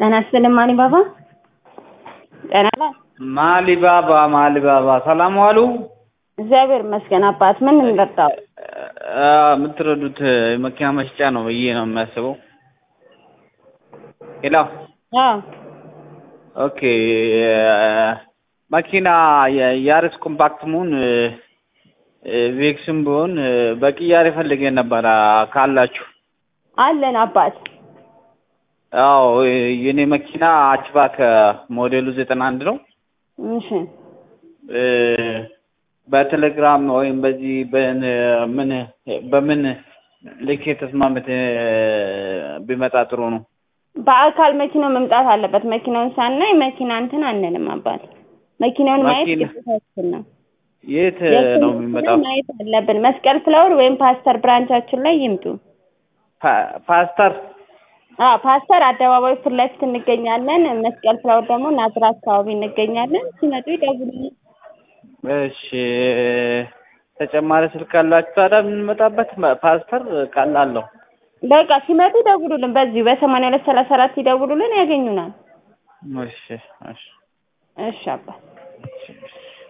ጤና ይስጥልኝ ማሊ ባባ። ጤና ማሊባባ ማሊባባ ሰላም ዋሉ። እግዚአብሔር ይመስገን አባት። ምን እንጠጣው? የምትረዱት የመኪና መሸጫ ነው ብዬ ነው የሚያስበው። ሄሎ አዎ ኦኬ። መኪና የያሪስ ኮምፓክት መሆን ቬክስም ቢሆን በቅያሬ ፈልገን ነበረ ካላችሁ። አለን አባት። አዎ የኔ መኪና አችባክ ሞዴሉ ዘጠና አንድ ነው። እሺ በቴሌግራም ወይም በዚህ በምን በምን ልክ ተስማምት ቢመጣ ጥሩ ነው። በአካል መኪናው መምጣት አለበት። መኪናውን ሳናይ መኪና እንትን አንልም አባት። መኪናውን ማየት መኪና- ግዴታችን ነው። የት ነው የሚመጣው? ማየት አለብን። መስቀል ፍላወር ወይም ፓስተር ብራንቻችን ላይ ይምጡ። ፓ- ፓስተር አዎ ፓስተር አደባባይ ፊት ለፊት እንገኛለን። መስቀል ፍላወር ደግሞ ናዝራ አካባቢ እንገኛለን። ሲመጡ ይደውሉልን። እሺ ተጨማሪ ስልክ አላችሁ ታዲያ የምንመጣበት? ፓስተር ቃላለሁ። በቃ ሲመጡ ይደውሉልን። በዚሁ በሰማንያ ሁለት ሰላሳ አራት ይደውሉልን፣ ያገኙናል። እሺ እሺ እሺ አባት። እሺ